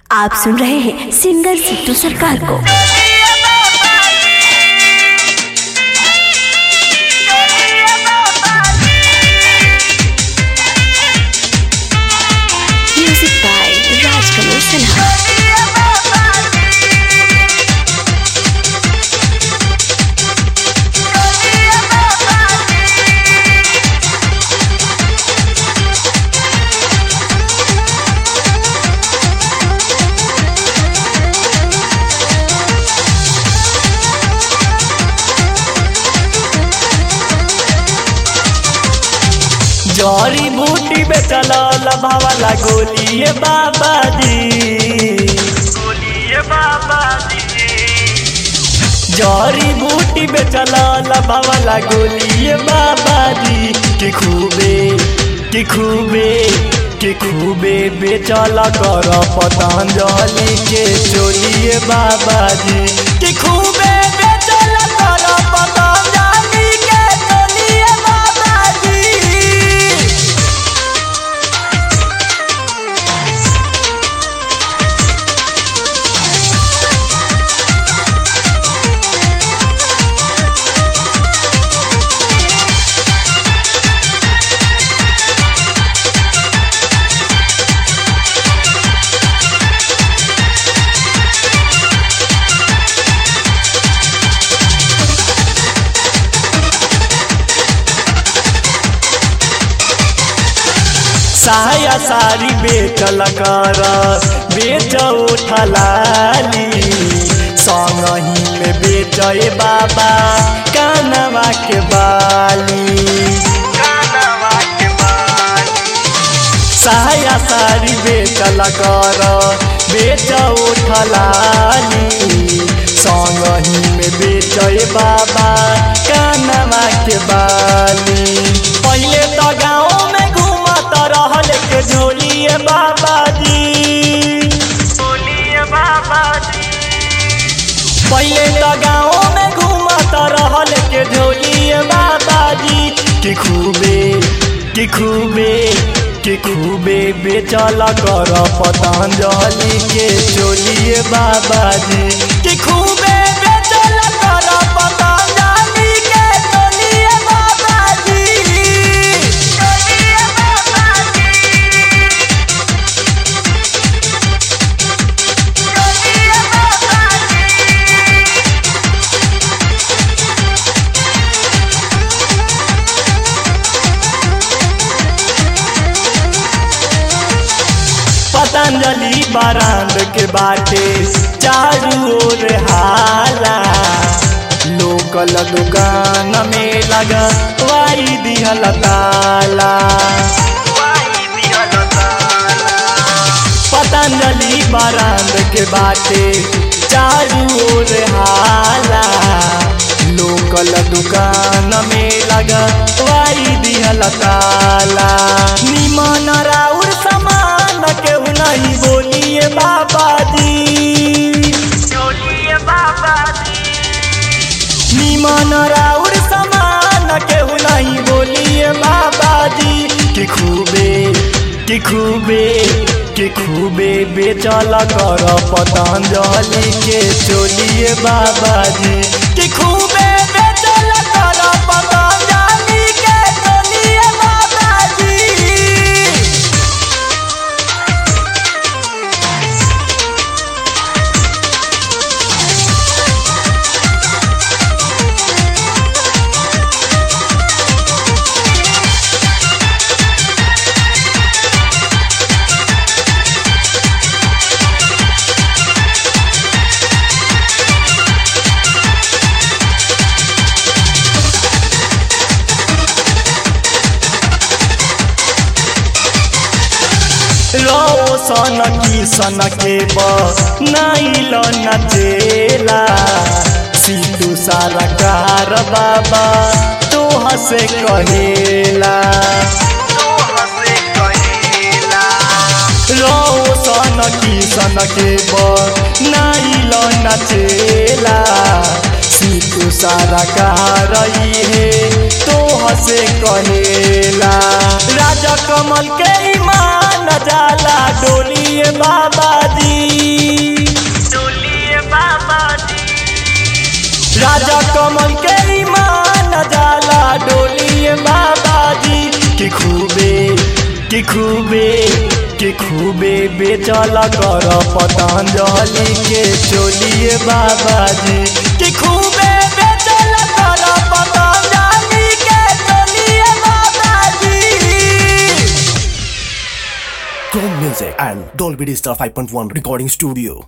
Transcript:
आप सुन रहे हैं सिंगर सिद्धू सरकार को म्यूजिक बाय राजकमल सिन्हा जड़ी बूटी बेचल लभावाला गोलिए बाबा जी गोलिए बाबा जी जड़ी बूटी बेचल लभावाला गोलिए बाबा जी कि खूबे कि खूबे कि खूबे बेचल कर पतंजलि के चोलिए बाबा जी कि खूबे बेचल कर पतंजलि के चोलिए बाबा जी साया सारी बेचल कर बेच उठलाली संगही में बेचे बाबा कानवा के बाली कानवा के बाली साया सारी बेचल कर बेच उठलाली संगही में बेचे बाबा कानवा के बाली पहले तो गाँव में घूमत रहल के झोलिए बाबा जी झोलिए बाबा जी पहले तो गाँव में घूमत रहल के झोलिए बाबा जी कि खूबे कि खूबे कि खूबे बेचल कर पतंजलि के चोलिए बाबा जी कि खूबे बेचल कर पतंजलि के चोलिए बाबा जी चोलिए बाबा जी चोलिए बाबा जी पतंजलि बारांद के बाटे चारू ओर हाला लोकल दुकान में लगा वाई दिहल ताला पतंजलि बारांद के बाटे चारू ओर हाला लोकल दुकान में लगा वाई दिहल ताला निमन राउर समान केहू नहीं बोलिए बाबा जी बोलिए बाबा जी निमन राउर समान केहू नहीं बोलिए बाबा जी कि खूबे कि खूबे कि खूबे बेचल कर पतंजलि के चोलिए बाबा जी कि खूबे बेचल कर पतंजलि के चोलिए बाबा जी रोशन की सन के नाइल नचेला सिद्धू सारा कार बाबा तो हसे कहेला रोशन की सन के नाइल नचेला सिद्धू सारा कार है तो हसे कहेला राजा कमल के ईमान जाला डोलिए बाबा जी राजा कमल के ईमान जाला डोलिए बाबा जी कि खूबे कि खूबे कि खूबे बेचल कर पतंजलि के चोलिए बाबा जी कि खूबे बेचल कर पतंजलि के चोलिए बाबा जी Chrome Music and Dolby Digital 5.1 Recording Studio.